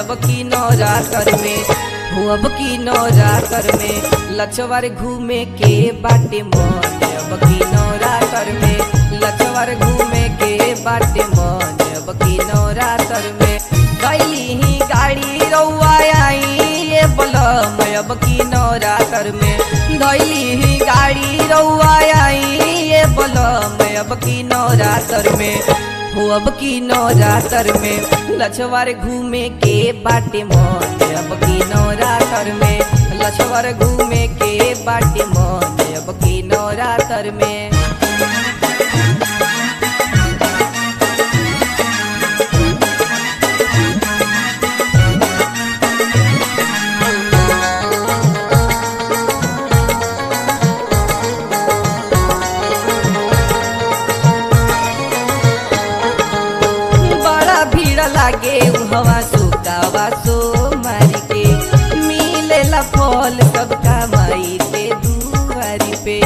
अब की नवरात्र में हो अब की नवरात्र में लछवर घूमे के बाटे मन अब की नवरात्र में लछवर घूमे के बाटे मन अब की नवरात्र में गैली ही गाड़ी रउआ आई ये बलम अब की नवरात्र में गैली ही गाड़ी रउआ आई ये बलम अब की नवरात्र में हो अब की नवरात्र में लछवर घूमे के बाटे मन अब की नवरात्र में लछवर घूमे के बाटे मन अब की नवरात्र में बड़ा भीड़ लागे हवा सुकावा सो मारी के मिलेला फल सबका माई के दुआरी पे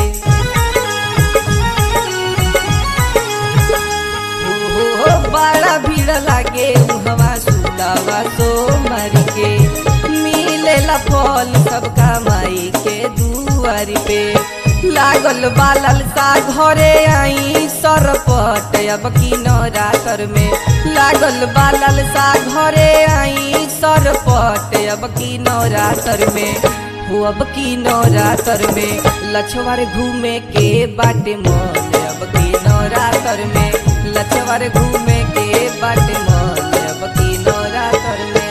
हो हो बड़ा भीड़ लागे हवा सुकावा सो मारी के मिलेला फल सबका माई के दुआरी पे लागल बालल सा घरे आई सरपट अब की नवरात्र में लागल बालल सा घरे आई सरपट अब की नवरात्र में हो अब की नवरात्र में लछवर घूमे के बाटे मन अब की नवरात्र में लछवर घूमे के बाटे मन अब की नवरात्र में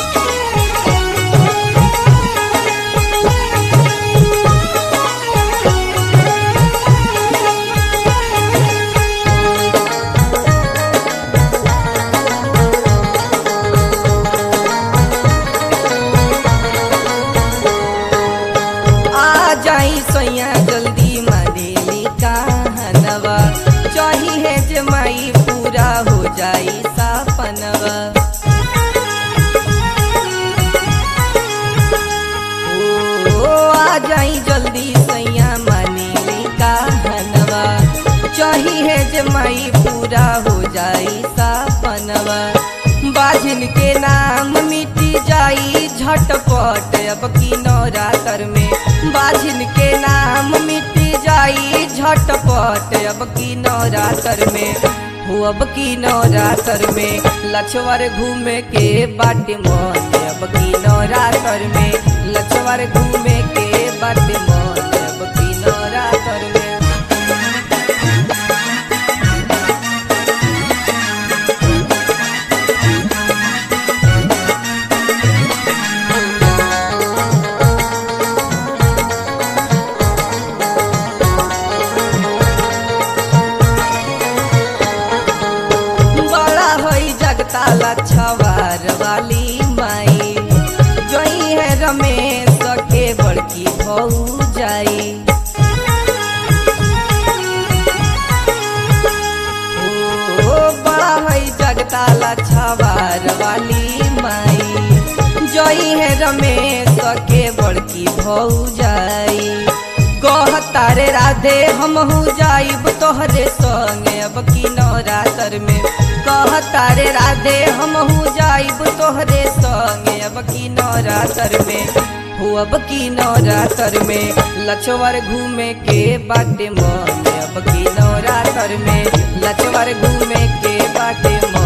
आ जाई सैया जल्दी मारेली कहनवा चाही है जमाई पूरा हो जाई सपनवा ओ आ जाई जल्दी सैया मानेली कहनवा चाही है जमाई पूरा हो जाई सपनवा बाजिन के नाम मिटी जाई झटपट अब की नवरात्र में बाजिन के नाम मिटी जाई झटपट अब की नवरात्र में हो अब की नवरात्र में लछवर घूमे के बाटे मन अब की नवरात्र में लछवर घूमे के बाटे मन अब की नवरात्र में बड़ा होई जगताला छवार वाली माई जोई है रमेश के बड़की भौ जाई ओ बड़ा होई जगताला छवार वाली माई जोई है रमेश के बड़की भौ जाई कह तारे राधे हम हो जाइब तोहरे संगे अब की नवरात्र में कह तारे राधे हम हो जाइब तोहरे संगे अब की नवरात्र में हो अब की नवरात्र में लछवर घूमे के बाटे मन अब की नवरात्र में लछवर घूमे के बाटे मन